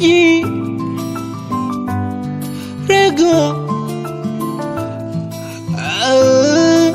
maji rego ah.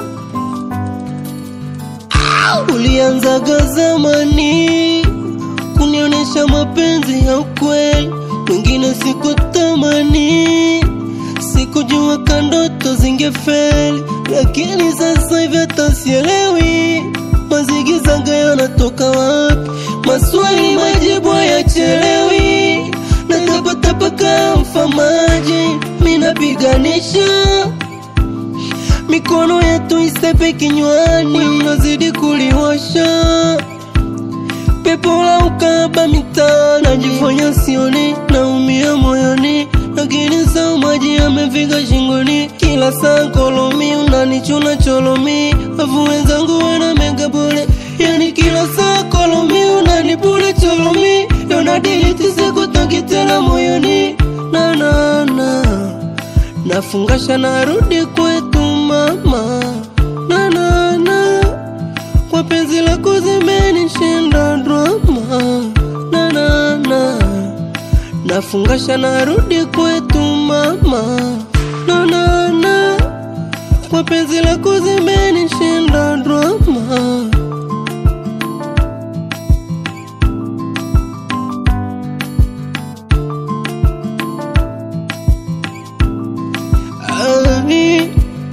Ulianzaga zamani kunionyesha mapenzi ya ukweli, wengine sikutamani, sikujua kandoto zingefeli, lakini sasa hivi hata sielewi mazigizaga yanatoka wapi, maswali majibu hayachelewi, natapatapaka mfamaji, minapiganisha mikono yetu isepe kinywani, mnazidi kuliwasha pepo la ukaba mitaa, najifanya sioni, naumia moyoni, lakini saa maji yamefika shingoni, kila saa kolomi unanichuna cholomi, afu wenzangu wana mega bure, yani kila saa kolomi unanipula cholomi, yonadiliti sikutaki tena moyoni, na na na nafungasha narudi kwetu mama, na na na kwa penzi lako zimenishinda drama, na na na nafungasha narudi kwetu mama, na na na kwa penzi lako zimenishinda drama. Ai,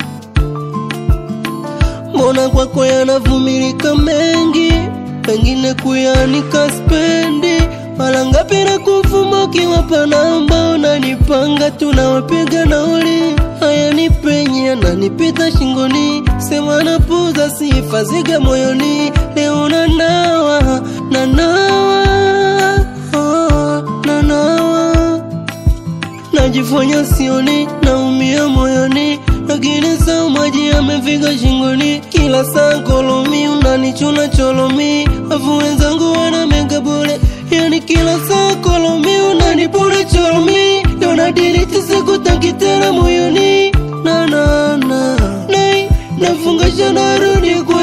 Mbona kwako yanavumilika mengi, pengine kuyanika spendi. Mara ngapi na kufuma ukiwapa namba, unanipanga tunawapiga nauli. Haya ni penye ananipita shingoni, sema napuza sifa ziga moyoni. Leo nanawa nanawa oh, nanawa najifanya sioni, naumia moyoni, lakini saa maji yamefika shingoni, kila saa kolomi unanichuna cholomi, afu wenzangu wana mega bure, yani kila saa kolomi unanipura cholomi, yonadiliti sikutaki tena moyoni, na na na na nafungasha narudi kwa